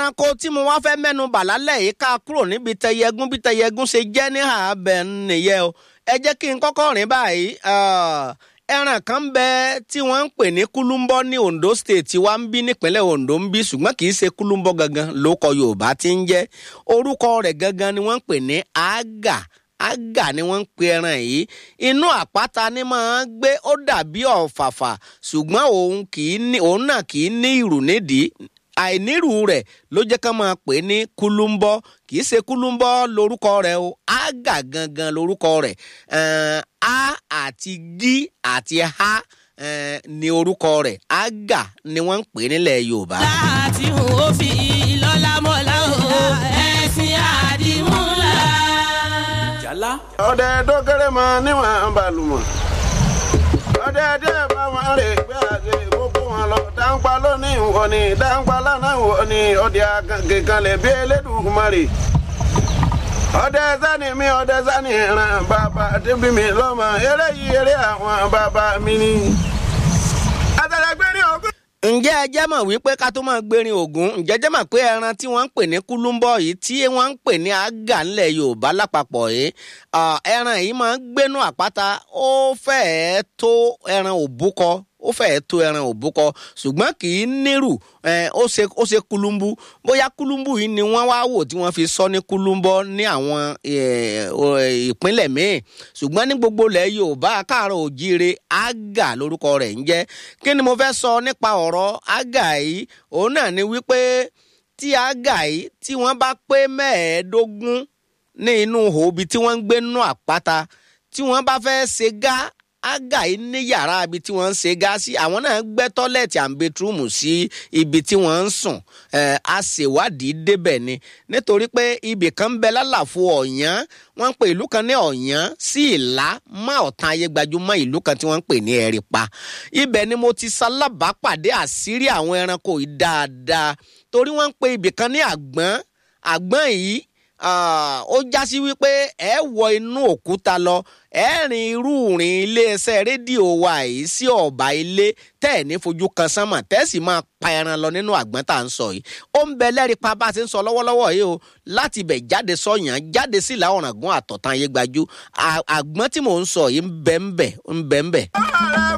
ẹranko tí mo wá fẹ́ mẹ́nu bà lálẹ́ yìí ká kúrò níbi tẹyẹgún bí tẹyẹgún ṣe jẹ́ ní ààbẹ̀ nìyẹn o ẹ jẹ́ kí n kọ́kọ́ rìn báyìí ẹran kan bẹ tí wọ́n ń pè ní kúlúmbọ́ ní Ondo State wa ń bí nípínlẹ̀ Ondo ń bí ṣùgbọ́n kì í ṣe kúlúmbọ́ gangan lóko Yorùbá ti ń jẹ́ orúkọ rẹ̀ gangan ni wọ́n ń pè ní àgà àgà ni wọ́n ń pe ẹran yìí inú àpáta ni máa ń gbé ó dàbí ọ̀fàfà ṣùgbọ́n òun kì í ní òun náà kì í ní ìrù nídìí àìnírù rẹ̀ ló jẹ́ ká máa pè ní kúlúmbọ́ kì í ṣe kúlúmbọ́ lórúkọ rẹ̀ o àgà gangan lórúkọ rẹ̀ a àti gí àti ha ni orúkọ rẹ̀ àgà ni wọ́n ń pè nílẹ̀ Yorùbá. láti hùn ó fi lọ́lá mọ́lá o ẹ̀sìn àdìmúlà. jálá. ọdẹ tó kéré mọ níwọ̀n balùmọ̀ ọdẹ díẹ̀ bá wọn rè gbé àgbè gbogbo wọn lọ dáńpá lónìí wọ ni dáńpá lánàá wọ ni ọdẹ àgànkè kan lè bí Elédùmarè ọdẹ sani mi ọdẹ sani ràn bàbá débi mi lọ́mọ eré yìí eré àwọn bàbá mi ni. àtàlẹ́gbẹ́rin ọgbẹ́ ǹjẹ́ ẹ jẹ́ mọ̀ wípé ká tó máa gbérin ògún ǹjẹ́ jẹ́ mọ̀ pé ẹran tí wọ́n ń pè ní kúlúmbọ̀ yìí tí wọ́n ń pè ní àgà ńlẹ̀ Yorùbá lápapọ̀ yìí ẹran yìí máa ń gbénú àpáta ó fẹ́ẹ́ tó ẹran òbúkọ ó fẹ́ẹ́ tó ẹran òbúkọ ṣùgbọ́n kì í nírù ó ṣe ó ṣe kulumbu bóyá kulumbu yìí ni wọ́n wá wò tí wọ́n fi sọ ní kulumbọ ní àwọn ìpínlẹ̀ míì ṣùgbọ́n ní gbogbo ilẹ̀ Yorùbá káàárọ̀ òjíire àgà lórúkọ rẹ̀ ń jẹ́ kí ni mo fẹ́ sọ nípa ọ̀rọ̀ àgà yìí òun náà ni wípé tí àgà yìí tí wọ́n bá pé mẹ́ẹ̀ẹ́dógún ní inú hòbi tí wọ́n ń gbé nínú àpáta tí wọ́n bá fẹ́ ṣe gá ágà yìí ní yàrá ibi tí wọ́n ń ṣe gáàsì àwọn náà gbẹ́ tọ́lẹ̀tì and bedroom sí ibi tí wọ́n ń sùn a ṣèwádìí débẹ̀ ni nítorí pé ibì kan ń bẹ lálàfo ọ̀yán wọ́n ń pè ìlú kan ní ọ̀yán sí ìlá má ọ̀tán ayé gbajúmọ̀ ìlú kan tí wọ́n ń pè ní ẹ̀rìpa ibẹ̀ ni mo ti ṣalábàápàdé àṣírí àwọn ẹranko yìí dáadáa torí wọ́n ń pè ibì kan ní àgbọ̀n àgbọ̀n yìí ó já sí wípé ẹ wọ inú òkúta lọ ẹ rìn irú rìn iléeṣẹ́ rédíò wa yìí sí ọ̀bà ilé tẹ́ ẹ̀ ní fojú kan sánmọ̀ tẹ́ ẹ̀ sì máa pa ẹran lọ nínú àgbọ̀n tá à ń sọ yìí ó ń bẹ lẹ́rìí pa bá a ti ń sọ lọ́wọ́lọ́wọ́ yìí o láti ibẹ̀ jáde sọ̀yàn jáde sí ìlà ọ̀ràngún àtọ̀tàn ayé gbajú àgbọ̀n tí mò ń sọ yìí ń bẹ ń bẹ ń bẹ ń bẹ.